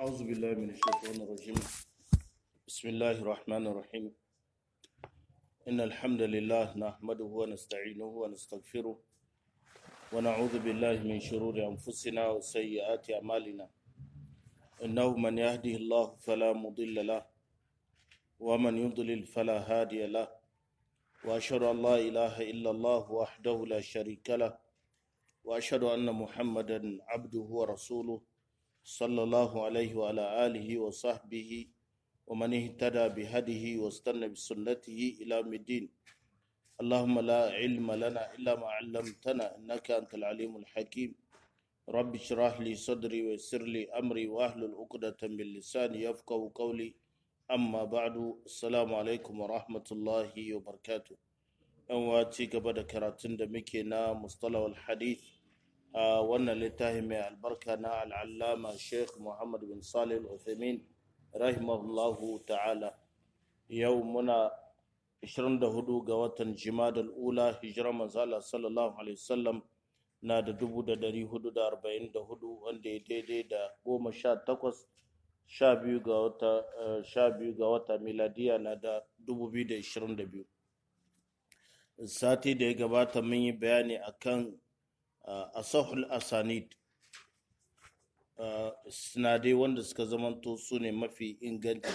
أعوذ بالله من الشيطان الرجيم بسم الله الرحمن الرحيم إن الحمد لله نحمده ونستعينه ونستغفره ونعوذ بالله من شرور أنفسنا وسيئات أعمالنا إنه من يهده الله فلا مضل له ومن يضلل فلا هادي له وأشهد أن لا إله إلا الله وحده لا شريك له وأشهد أن محمدا عبده ورسوله صلى الله عليه وعلى آله وصحبه ومن اهتدى بهديه واستنى بسنته إلى يوم الدين اللهم لا علم لنا إلا ما علمتنا إنك أنت العليم الحكيم رب اشرح لي صدري ويسر لي أمري واحلل عقدة من لساني يفقه قولي أما بعد السلام عليكم ورحمة الله وبركاته أن واتي قبل كراتين دمكي نا مصطلح الحديث a wannan littafi mai albarka na al'allama sheikh muhammad bin salih al-uthaymin rahimahullahu ta'ala yau muna 24 ga watan jimadal ula hijirar manzala sallallahu alaihi wasallam na da 444 wanda ya daidai da 18 sha biyu ga wata sha biyu ga wata miladiya na da 2022 sati da ya gabata mun yi bayani akan asahul asanid sinadai wanda suka zamanto su ne mafi inganci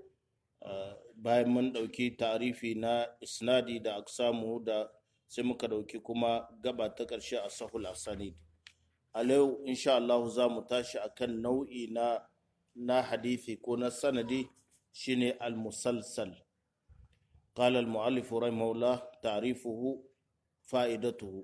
bayan mun ɗauki tarifi na isnadi da aksamu da sai muka ɗauki kuma gaba ta ƙarshe asahul asanid a yau insha Allah za mu tashi akan nau'i na na hadithi ko na sanadi shine al-musalsal قال المؤلف رحمه الله تعريفه فائدته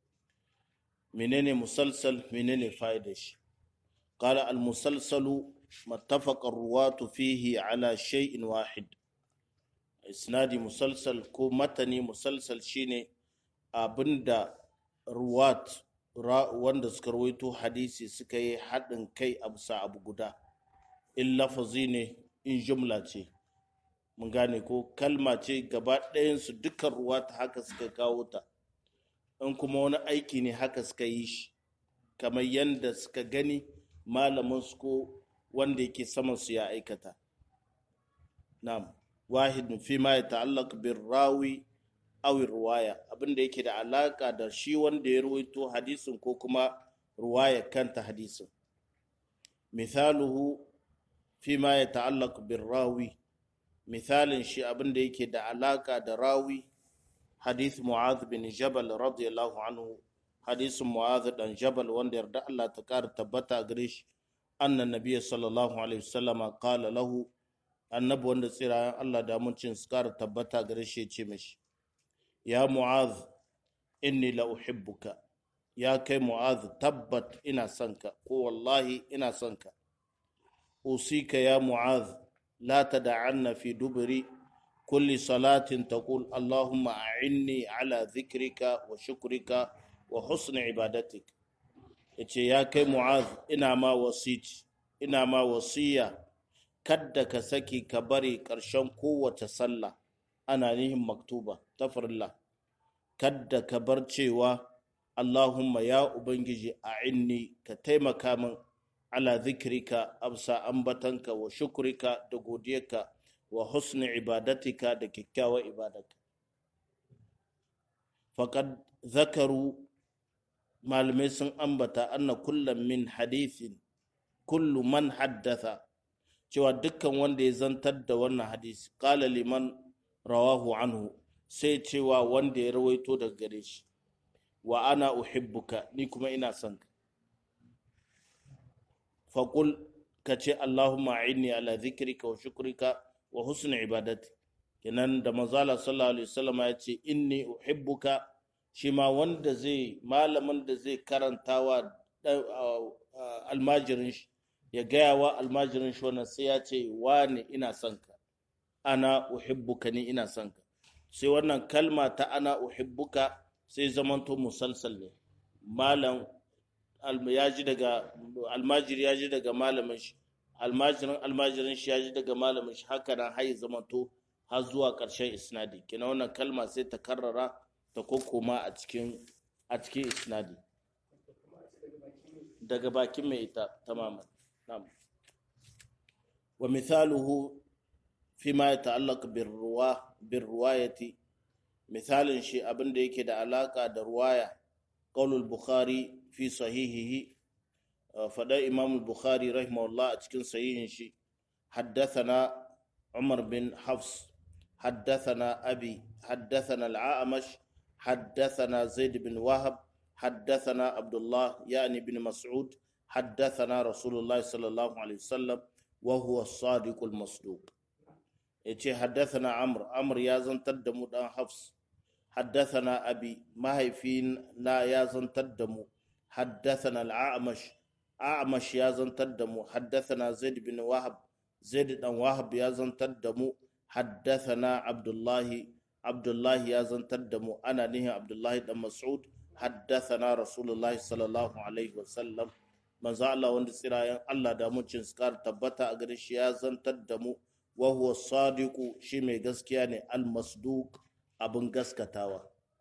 menene musalsal menene fa'idar shi qala al musalsalu mattafaqa ruwatu fihi ala shay'in wahid isnadi musalsal ko matani musalsal shine abinda ruwat wanda suka rawaito hadisi suka yi haɗin kai a bisa abu guda in lafazi ne in jumla ce mun gane ko kalma ce gaba ɗayansu dukkan ruwata haka suka kawo ta in kuma wani aiki ne haka suka yi shi kamar yadda suka gani malamin su ko wanda yake saman su ya aikata na'am wahid fi ma ya ta'allaq bir rawi aw ruwaya abinda yake da alaka da shi wanda ya ruwaito hadisin ko kuma ruwaya kanta hadisin misaluhu fi ma ya ta'allaq bir rawi misalin shi abinda yake da alaka da rawi حديث معاذ بن جبل رضي الله عنه حديث معاذ بن جبل وان يرد الله تكار تبتا غريش أن النبي صلى الله عليه وسلم قال له النبي وان سيرا الله دا منشن سكار تبتا غريش يتشمش يا معاذ إني لا أحبك يا كي معاذ تبت إنا سنك والله إنا سنك أوصيك يا معاذ لا تدعن في دبري كل صلاة تقول اللهم أعني على ذكرك وشكرك وحسن عبادتك yace ya kai mu'az ina ma wasici ina ma wasiya kadda ka saki ka bari ƙarshen kowace sallah ana nihin maktuba ta farilla kadda ka bar cewa Allahumma ya ubangiji a inni ka taimaka min ala zikrika absa ambatanka wa shukrika da godiyarka wa husni ibadatika da kyakkyawar ibadarka faƙad zakaru malamai sun ambata anna kullum min hadithin kullu man haddatha cewa dukkan wanda ya zantar da wannan hadisi ƙala liman rawahu anhu sai cewa wanda ya rawaito daga gare shi wa ana uhibbuka ni kuma ina son ka faƙul ka ce allahumma inni ala zikrika wa shukrika wa husn ibadati kenan da manzala sallallahu alaihi wasallam ya ce inni uhibbuka shi ma wanda zai malamin da zai karantawa almajirin shi ya gaya wa almajirin shi wannan sai ya ce wani ina son ka ana uhibbuka ni ina son ka sai wannan kalma ta ana uhibbuka sai zamanto musalsal ne malam ya ji daga almajiri ya ji daga malamin shi almajirin almajirin shi ya ji daga malamin shi haka nan har zamanto har zuwa ƙarshen isnadi kina wannan kalma sai ta karrara ta kokoma a cikin a cikin isnadi daga bakin mai ita tamaman na'am wa mithaluhu fima yata'allaq birruwa birruwayati misalin shi abin da yake da alaka da ruwaya qaulul bukhari fi sahihihi fada imam bukhari rahimahullah a cikin sahihin shi haddathana umar bin hafs haddathana abi haddathana al-a'mash haddathana zaid bin wahab haddathana abdullah yani bin mas'ud haddathana rasulullah sallallahu alaihi wasallam wa huwa as-sadiq al-masduq yace haddathana amr amr ya zantar da mu dan hafs haddathana abi mahaifin na ya zantar da mu haddathana al-a'mash a'mash ya zantar da mu haddathana zaid bin wahab zaid dan wahab ya zantar da mu haddathana abdullahi abdullahi ya zantar da mu ana nihin abdullahi dan mas'ud haddathana rasulullahi sallallahu alaihi wasallam manzo Allah wanda tsirayen Allah da mucin skar tabbata a gare shi ya zantar da mu wa huwa sadiqu shi mai gaskiya ne al masduq abin gaskatawa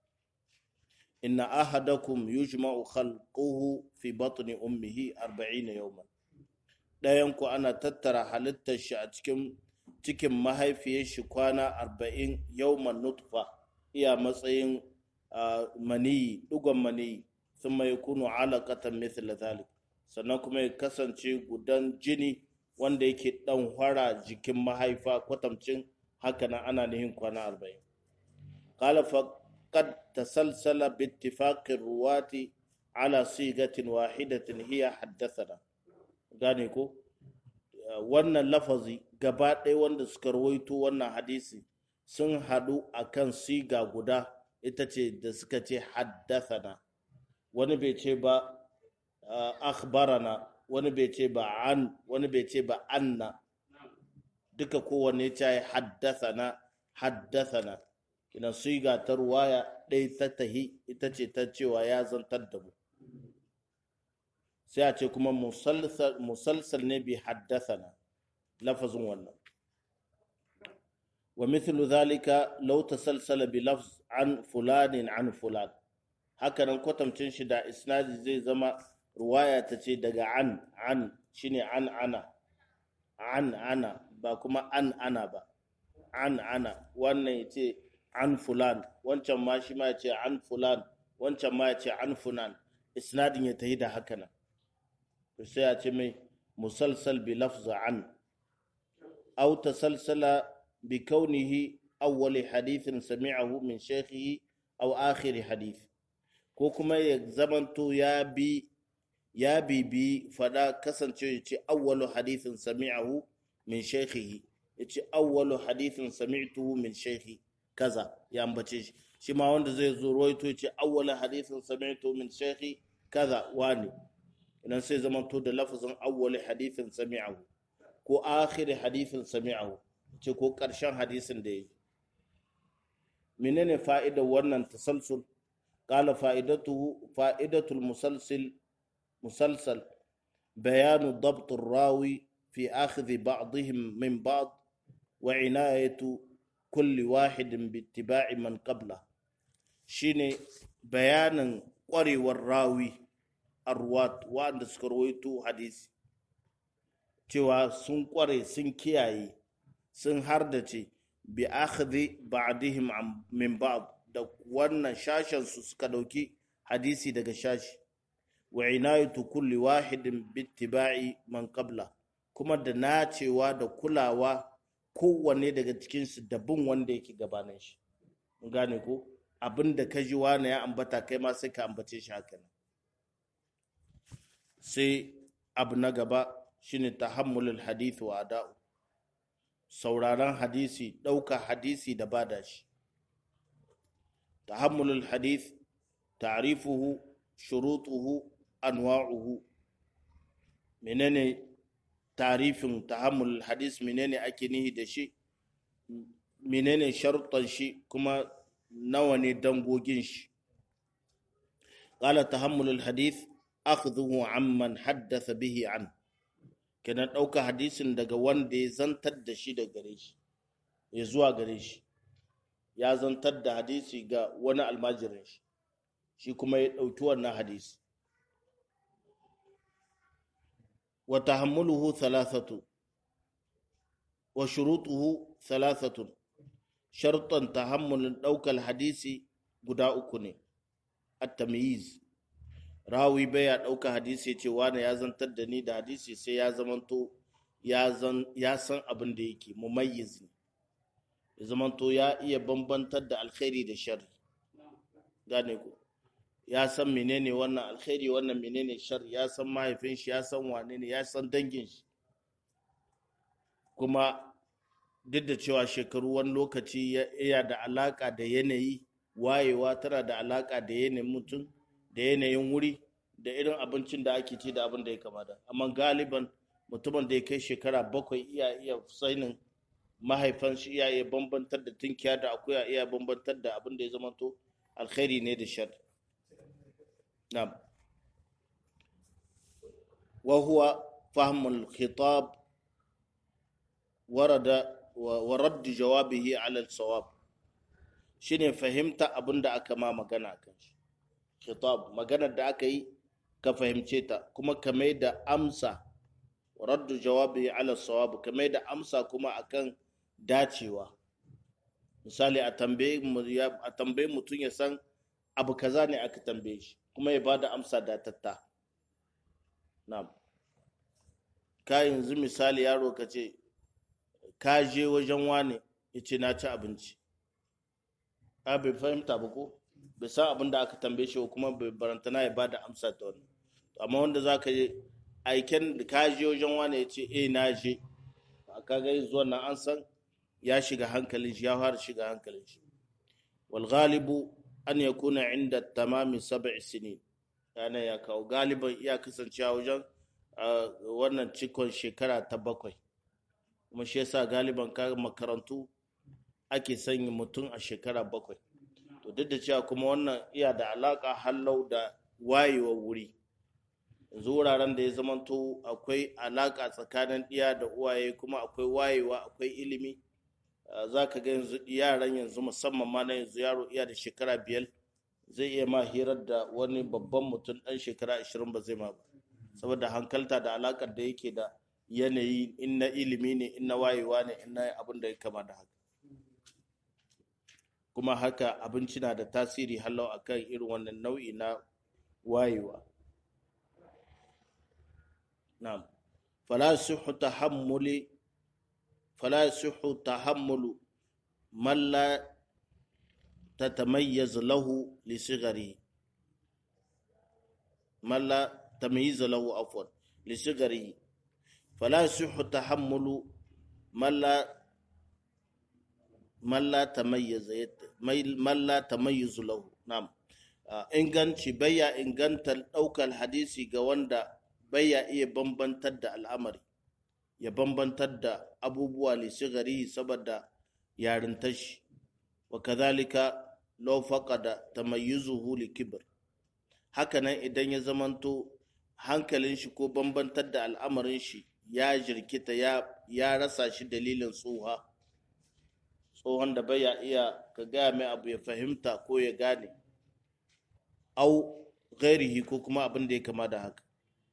inna ahadakum yujma'u khalquhu fi batni ummihi 40 yawman dayan ku ana tattara halittar shi a cikin cikin mahaifiyar shi kwana 40 yawman nutfa iya matsayin maniyi dugon maniyi thumma yakunu alaqatan mithla dhalik sannan kuma ya kasance gudan jini wanda yake dan hwara jikin mahaifa kwatamcin haka nan ana nihin kwana arba'in qala faqad tasalsala bi ittifaqi ruwati ala sigatin wahidatin hiya haddathana gane ko wannan lafazi gaba ɗaya wanda suka rawaito wannan hadisi sun haɗu akan siga guda ita ce da suka ce haddathana wani bai ce ba akhbarana wani bai ce ba an wani bai ce ba anna duka kowanne ta yi haddathana haddathana kina siga ta ruwaya ɗaya ta tahi ita ce ta cewa ya zantar da mu sai a ce kuma musalsal ne bi haddathana lafazin wannan wa mithlu zalika law tasalsala bi lafz an fulanin an fulan hakanan kwatamcin shi da isnadi zai zama ruwaya ta ce daga an an shine an ana an ana ba kuma an ana ba an ana wannan ya ce an fulan wancan ma shi ma ya ce an fulan wancan ma ya ce an fulan isnadin ya tahi da haka nan sai ya ce mai musalsal bi lafza an aw tasalsala bi kaunihi awwali hadithin sami'ahu min shaykhihi aw akhir hadith ko kuma ya zamanto ya bi ya bibi fada kasance ya ce awwalu hadithin sami'ahu min shaykhihi ya ce awwalu hadithin sami'tuhu min shaykhi kaza ya ambace shi shi ma wanda zai zo ruwaito ya ce awwalu hadithin sami'tuhu min shaykhi kaza wani idan sai zaman to da lafazin awwalu hadithin sami'ahu ko akhir hadithin sami'ahu ce ko karshen hadisin da yi menene fa'idar wannan tasalsul qala fa'idatuhu fa'idatul musalsil مسلسل بيان ضبط الراوي في أخذ بعضهم من بعض وعناية كل واحد باتباع من قبله شيني بيان قري والراوي أروات وأن سكرويتو حديث cewa sun kware sun kiyaye sun hardace bi akhdhi ba'dihim min ba'd da wannan shashen su suka dauki hadisi daga shashi wa inayatu kulli wahidin bittiba'i man qabla kuma da nacewa da kulawa kowanne daga cikinsu da bin wanda yake gabanin shi gane ko abin da ka ji wani ya ambata kai ma sai ka ambace shi haka nan sai abu na gaba shine tahammulul hadith wa ada'u sauraron hadisi ɗauka hadisi da bada shi tahammulul hadith ta'rifuhu shurutuhu anwa'uhu menene tarifin tahammul hadis menene ake nihi da shi menene sharuɗan shi kuma nawa ne dangogin shi qala tahammulul hadith akhdhuhu amman haddatha bihi an kenan ɗauka hadisin daga wanda ya zantar da shi da gare shi ya zuwa gare shi ya zantar da hadisi ga wani almajirin shi shi kuma ya ɗauki wannan hadisi wa tahammuluhu thalathatu wa shurutuhu thalathatun sharuɗan tahammulin ɗaukar hadisi guda uku ne at-tamyiz rawi baya ɗauka hadisi ce wani ya zantar da ni da hadisi sai ya zamanto ya san abin da yake mumayyiz ne ya zamanto ya iya bambantar da alkhairi da shari gane ku ya san menene wannan alkhairi wannan menene shari ya san mahaifin shi ya san wane ne ya san dangin shi kuma duk da cewa shekaru wani lokaci ya da alaka da yanayi wayewa tana da alaka da yanayin mutum da yanayin wuri da irin abincin da ake ci da abin da ya kamata amma galiban mutumin da ya kai shekara bakwai iya iya sanin mahaifan shi iya iya bambantar da tunkiya da akuya iya bambantar da abin da ya zama to alkhairi ne da shar na'am wa huwa fahmul khitab warada wa radd jawabihi ala al-sawab shine fahimta abin da aka ma magana kan shi khitab maganar da aka yi ka fahimce ta kuma ka mai da amsa raddu jawabi ala sawab ka mai da amsa kuma akan dacewa misali a tambaye a tambaye mutum ya san abu kaza ne aka tambaye shi kuma ya bada amsa datatta na'am ka yanzu misali yaro ka ce ka je wajen wane ya ce na ci abinci a bai fahimta ba ko bai san abin da aka tambaye shi kuma bai barantana ya bada amsa ta wani amma wanda za ka yi aiken da ka je wajen wani ya ce eh na je a kaga zuwa nan an san ya shiga hankalin shi ya fara shiga hankalin shi wal ghalibu an yakuna inda tamami sab'i sinin yana ya kawo galiban iya kasancewa wajen wannan cikon shekara ta bakwai kuma shi yasa galiban ka makarantu ake sanya mutum a shekara bakwai to duk da cewa kuma wannan iya da alaka hallau da wayewa wuri yanzu wuraren da ya zamanto akwai alaka tsakanin ɗiya da uwaye kuma akwai wayewa akwai ilimi za ka ga yanzu yaran yanzu musamman ma na yanzu yaro iya da shekara biyar zai iya ma hirar da wani babban mutum ɗan shekara ashirin ba zai ma ba saboda hankalta da alakar da yake da yanayi in na ilimi ne in na wayewa ne in na abin da ya kama da haka kuma haka abinci na da tasiri halau a kan irin wannan nau'i na wayewa na'am fala suhu tahammuli fala suhu tahammulu man la tatamayyaz lahu li sigari man la tamyiz lahu afwan li sigari fala suhu tahammulu man la man la tamayyizu lahu na'am inganci bayya ingantar daukar hadisi ga wanda bayya iya bambantar da al'amari ya bambantar da abubuwa li sigari saboda yarintar shi wa kadhalika law faqada tamayyuzuhu li kibr hakanan idan ya zamanto hankalin shi ko bambantar da al'amarin shi ya jirkita ya rasa shi dalilin tsoha tsohon da bai iya ka gaya mai abu ya fahimta ko ya gane au ghairihi ko kuma abin da ya kama da haka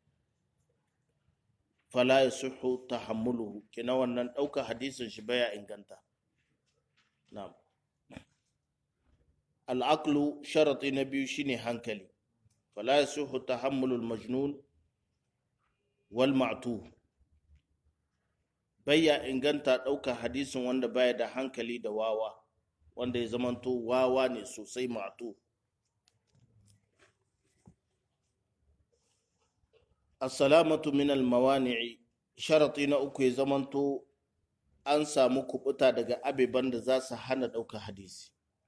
fala ya suhu tahammuluhu kina wannan ɗauka hadisin shi baya inganta na'am al'aqlu sharati na biyu shine hankali fala ya suhu tahammulul majnun wal ma'tuh bayya inganta ɗaukar hadisin wanda baya da hankali da wawa wanda ya zamanto wawa ne sosai matu assalamatu min almawani'i sharati na uku ya zamanto an samu kubuta daga abeban da za su hana ɗaukar hadisi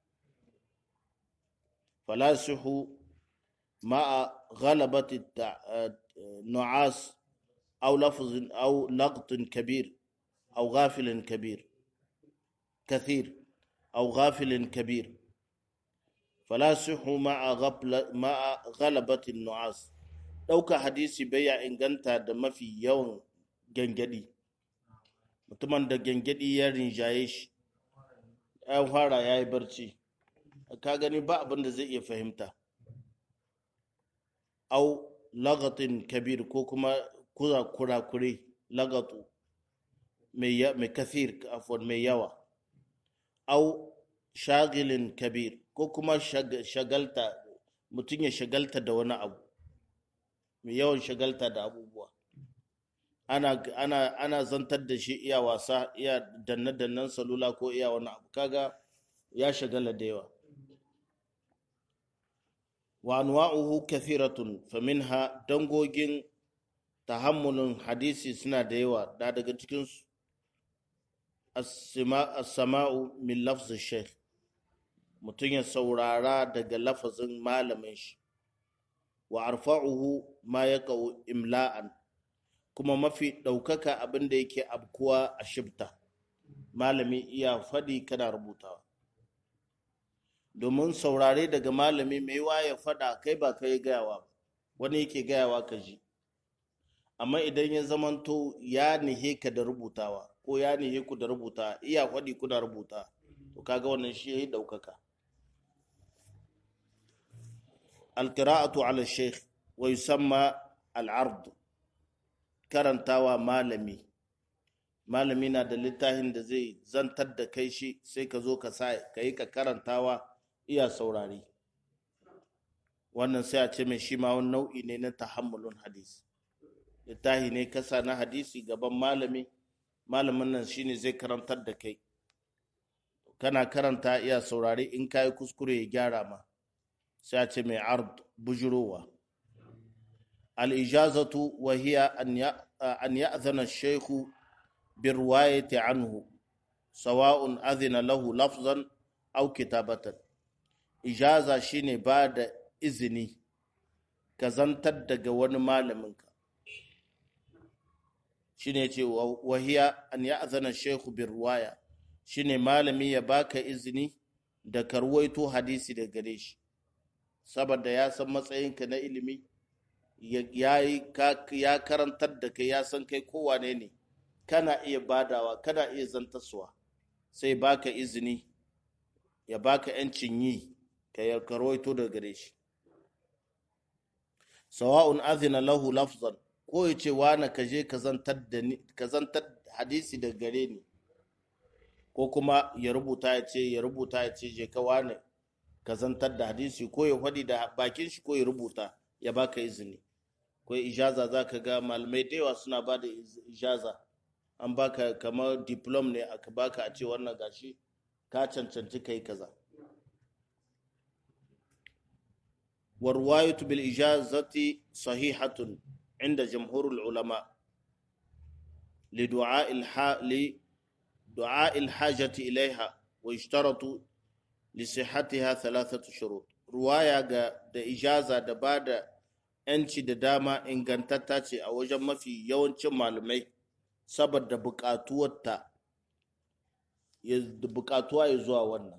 falasihu ma'a ghalabati nu'as أو لفظ أو لغط كبير أو غافل كبير كثير أو غافل كبير فلا صح مع غفلة مع غلبة النعاس ɗauka hadisi baya inganta da mafi yawan gangadi mutumin da gangadi ya rinjaye shi ya fara ya yi barci ka gani ba abin da zai iya fahimta au lagatin kabir ko kuma kura kurakure lagatu mai kathir afwan mai yawa au shagilin kabir ko kuma shagalta mutum ya shagalta da wani abu mai yawan shagalta da abubuwa ana, ana, ana zantar da shi iya wasa iya danne-dannen salula ko iya wani abu kaga ya shagala da yawa wa anwa'uhu kathiratun faminha dangogin tahammulin hadisi suna da yawa da daga cikin as-sama'u min lafzi shaykh mutum ya saurara daga lafazin malamin shi wa arfa'uhu ma yaqau imla'an kuma mafi ɗaukaka abin da yake abkuwa a shibta malami iya faɗi kana rubutawa domin saurare daga malami mai wa ya faɗa kai ba kai gayawa wani yake gayawa ka ji amma idan ya zamanto ya nihe ka da rubutawa ko ya nihe ku da rubuta iya faɗi kuna rubuta to kaga wannan shi ya yi ɗaukaka alƙira'atu ala sheikh wa yusamma al'ard karantawa malami malami na da littafin da zai zantar da kai shi sai ka zo ka sa ka yi ka karantawa iya saurari wannan sai a ce mai shi ma wani nau'i ne na tahammulun hadisi littafi ne kasa na hadisi gaban malami malamin nan shine zai karantar da kai kana karanta iya saurari in ka yi kuskure ya gyara ma sai a ce mai ard bujurowa al-ijazatu wa hiya an ya'zana ash-shaykhu بالرواية عنه سواء أذن له لفظا أو كتابة إجازة شيني بعد إذني كزنتر daga wani malaminka shine ce wahiya an ya'zana shaykhu bir ruwaya shine malami ya baka izini da karwaito hadisi da gare shi saboda ya san matsayinka na ilimi ya karantar da kai ya san kai kowane ne kana iya badawa kana iya zantaswa sai baka izini ya baka yancin yi ka ya karwaito da gare shi sawa'un azina lahu lafzan ko ya ce wani ka je ka zantar hadisi da gare ni ko kuma ya rubuta ya ce ya rubuta ya ce je ka wani ka zantar da hadisi ko ya faɗi da bakin shi ko ya rubuta ya baka izini ko ijaza za ka ga malamai da yawa suna ba da ijaza an baka kamar diplom ne aka baka a ce wannan gashi ka cancanci kai kaza warwayatu bil ijazati sahihatun inda jamhurul ulama لدعاء الح... لدعاء الحاجة إليها ويشترط لصحتها ثلاثة شروط رواية da ijaza da ba da ‘yanci da dama ingantatta ce a wajen mafi yawancin malamai saboda buƙatuwarta buƙatuwa ya zuwa wannan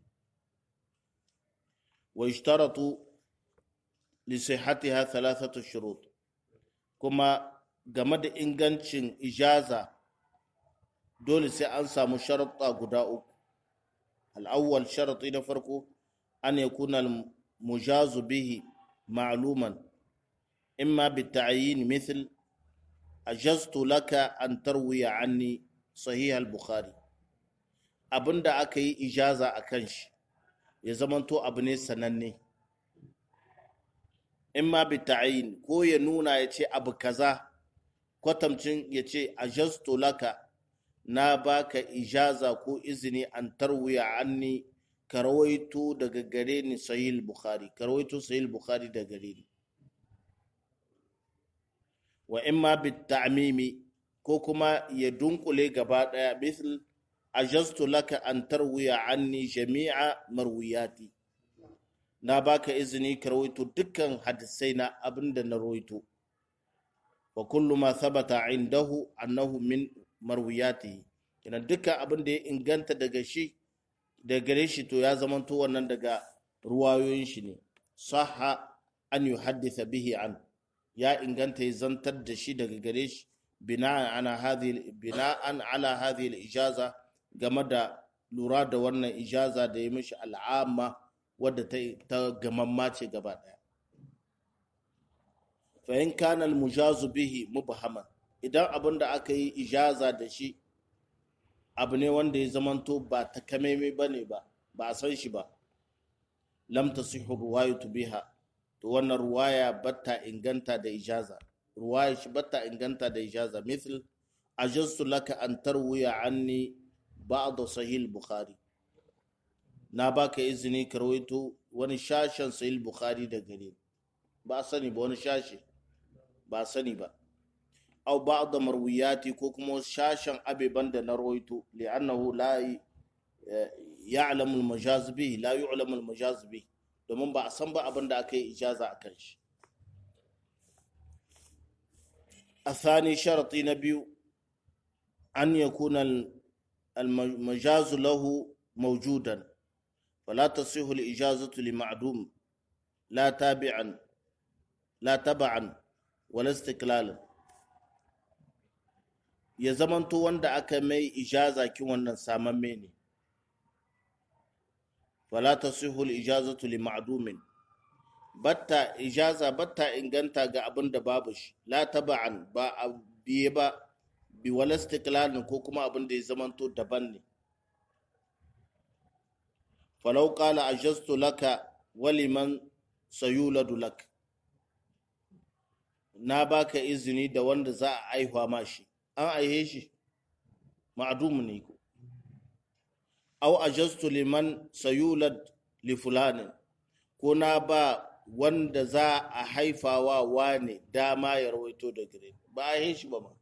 wa ishtaratu li sihhatiha thalathatu shurut kuma game da ingancin ijaza dole sai an samu sharuɗa guda uku al'awwal sharaɗi na farko an yakuna mujazu bihi ma'luman imma bi ta'yin mithl ajaztu laka an tarwiya anni sahih al-bukhari abinda aka yi ijaza a kan shi ya zamanto abu ne sananne in ma bi ta'yin ko ya nuna ya ce abu kaza kwatamcin ya ce ajaztu laka na baka ijaza ko izini an tarwiya anni ka rawaito daga gare ni sahih bukhari ka rawaito sahih bukhari daga gare ni wa imma bit ta'mimi ko kuma ya dunkule gaba daya misal ajastu laka an tarwiya anni jami'a marwiyati na baka izini ka rawaito dukkan hadisai na abinda na rawaito wa kullu ma thabata indahu annahu min marwiyatihi kina dukkan abin da ya inganta daga shi daga gare shi to ya zamanto wannan daga ruwayoyin shi ne sahha an yuhaddisa bihi an ya inganta ya zantar da shi daga gare shi bina'an ala hadhihi bina'an ala hadhihi al-ijaza game da lura da wannan ijaza da ya mishi al'amma wadda ta ta gamamma ce gaba daya fa in kana al-mujazu bihi mubhaman idan abin da aka yi ijaza da shi abu ne wanda ya zamanto ba takamaimai ba ne ba ba a san shi ba lam tasihu ruwayatu biha to wannan ruwaya batta inganta da ijaza ruwaya shi batta inganta da ijaza mithl ajaztu laka an tarwiya anni ba'd sahih bukhari na baka izini ka rawaito wani shashen sahih bukhari da gare ba sani ba wani shashi ba sani ba aw ba'd marwiyati ko kuma shashen abeban da na rawaito li'annahu la ya'lamu al-majaz bihi la yu'lamu al-majaz bihi domin ba a san ba abin da aka yi ijaza a kan shi a thani sharati na biyu an yakuna al-majaz lahu mawjudan فلا تصح الإجازة لمعدوم لا تابعا لا تبعا ولا استقلالا ya zamanto wanda aka mai ijaza kin wannan samamme ne fala tasihu al-ijazatu li ma'dumin batta ijaza batta inganta ga abin da babu shi la taba'an ba a biye ba bi wala istiqlalin ko kuma abin da ya zamanto daban ne falau qala ajaztu laka waliman sayuladu lak na baka izini da wanda za a aihuwa ma shi an aihe shi ma'adum ne ko aw ajastu liman sayulad li fulani ko na ba wanda za a haifawa wane dama ya rawaito da gare ba a yi shi ba ma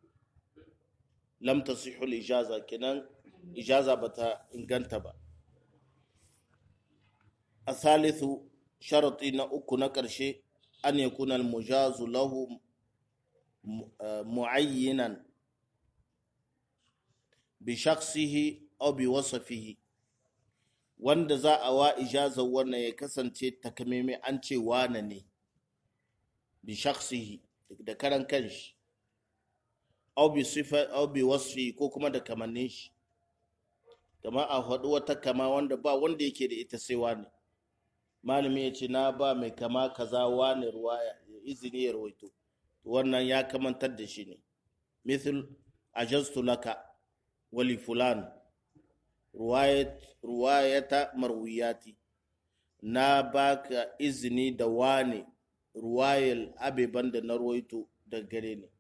lam tasihu ijaza kenan ijaza bata inganta ba a salisu sharati na uku na ƙarshe an yakuna al-mujazu lahu mu'ayyinan bi shakhsihi aw bi wasfihi wanda za a wa ijazar wannan ya kasance takamaimai an ce wane ne bi shakhsihi da karan kanshi aw bi sifa aw bi wasfi ko kuma da kamannin shi kama a faɗi wata kama wanda ba wanda yake da ita sai wane malami ya ce na ba mai kama kaza wane ruwaya izini ya rawaito wannan ya kamantar da shi ne misal ajaztu laka wali fulan ruwayata marwiyati na baka izini da wane ruwayal abeban da na rawaito da gare ne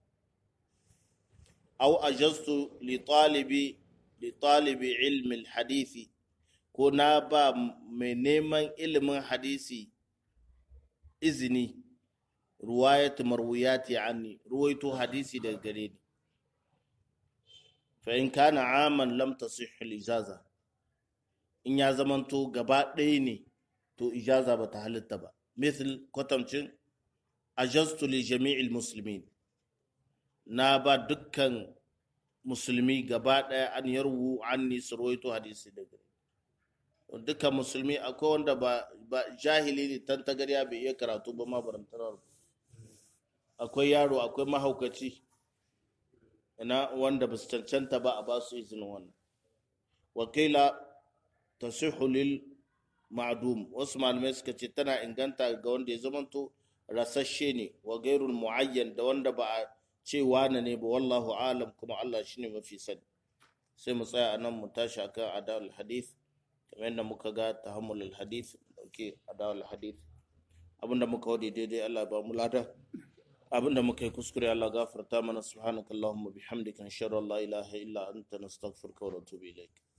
au ajaztu li talibi li talibi ilmi hadisi ko na ba mai neman ilimin hadisi izini ruwayat marwiyati anni ruwaito hadisi daga gare ni fa in kana aman lam tasih al ijaza in ya zamanto gaba ɗaya ne to ijaza bata halitta ba misal kwatamcin ajaztu li jami'il muslimin na ba dukkan musulmi gaba ɗaya an yarwu anni su ruwaito hadisi daga gare dukkan musulmi akwai wanda ba jahili ne tantagariya bai iya karatu ba ma barantarar akwai yaro akwai mahaukaci ina wanda ba su cancanta ba a ba su izinin wannan wakila ta lil ma'adum wasu malamai suka ce tana inganta ga wanda ya zamanto rasasshe ne wa gairul mu'ayyan da wanda ba a ce wane ne ba wallahu alam kuma Allah shine mafi sani sai mu tsaya anan mu tashi akan adal hadith kamar yadda muka ga tahammulul hadith dauke adal hadith abinda muka wadi daidai Allah ba mu lada abinda muka yi kuskure Allah gafarta mana subhanakallahumma bihamdika inshallah la ilaha illa anta nastaghfiruka wa natubu ilaik